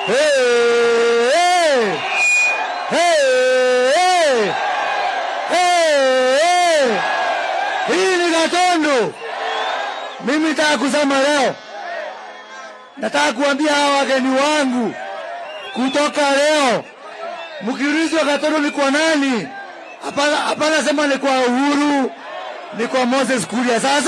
Hey! Hey! Hey! Hii ni Gatundu. Mimi nataka kusema leo, nataka kuambia hawa wageni wangu kutoka leo, mkiulizwa Gatundu ni kwa nani, hapana hapana sema ni kwa Uhuru, ni kwa Moses Kuria. Sasa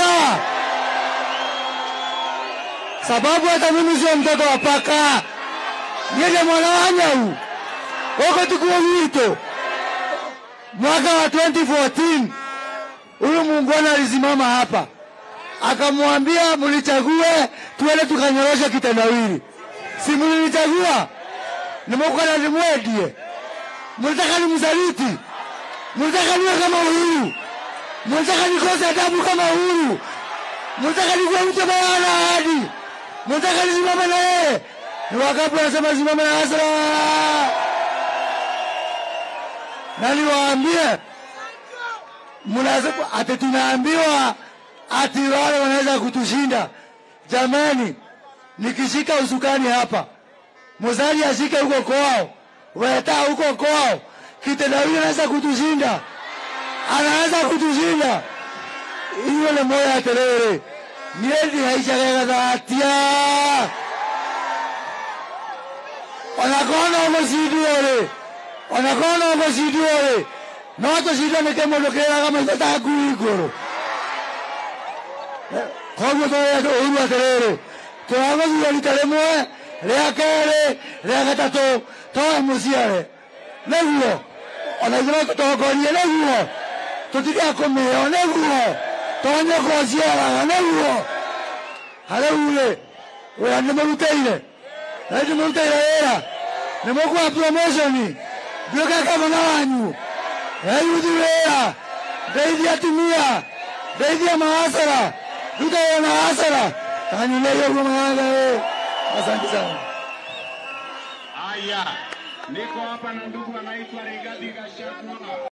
sababu hata mimi sio mtoto wa paka, niende mwana wa Nyau wako tukuwa wito mwaka wa 2014 huyu muungwana alisimama hapa akamwambia mnichague tuende tukanyorosha kitendawili. Si mlinichagua? Nimekuwa nimwedie. Mlitaka nimsaliti? Mlitaka niwe kama Uhuru? Mlitaka nikose adabu kama Uhuru? Mlitaka nikuwe mtu ambaye hana ahadi? Mlitaka nisimame na yeye? Ni wangapi wanasema simame na Hasra? Na niwaambie mnasema ati tunaambiwa ati wale wanaweza kutushinda. Jamani, nikishika usukani hapa, Muzali ashike huko kwao, Weta huko kwao, kitendawili anaweza kutushinda, anaweza kutushinda. Hiyo ni moya ya terere niendi haicagaga dhatia onakona omucindi uri onakona omucindi uri no tucindanike mundu kiraga maitho taku iguru koguo tũrenda ũhuru atĩrĩrĩ tũragũthura rita rĩmwe rĩa kerĩ rĩa gatatũ toe mũciare nĩguo ona ithuĩ no tũtongorie nĩguo tũtige kũmĩo nĩguo tonye kũciaraga nĩguo harĩu-rĩ wĩra nĩmũrutĩire na nĩmũrutĩire wĩra nĩmũkũha promotion nduĩke gavana wanyu eyuthi wĩra ndeithia atumia ndeithia maasara ruta wĩra na hasara kanyineire ũguo maganga asante sana Haya, niko hapa na ndugu anaitwa Rigathi Gachagua.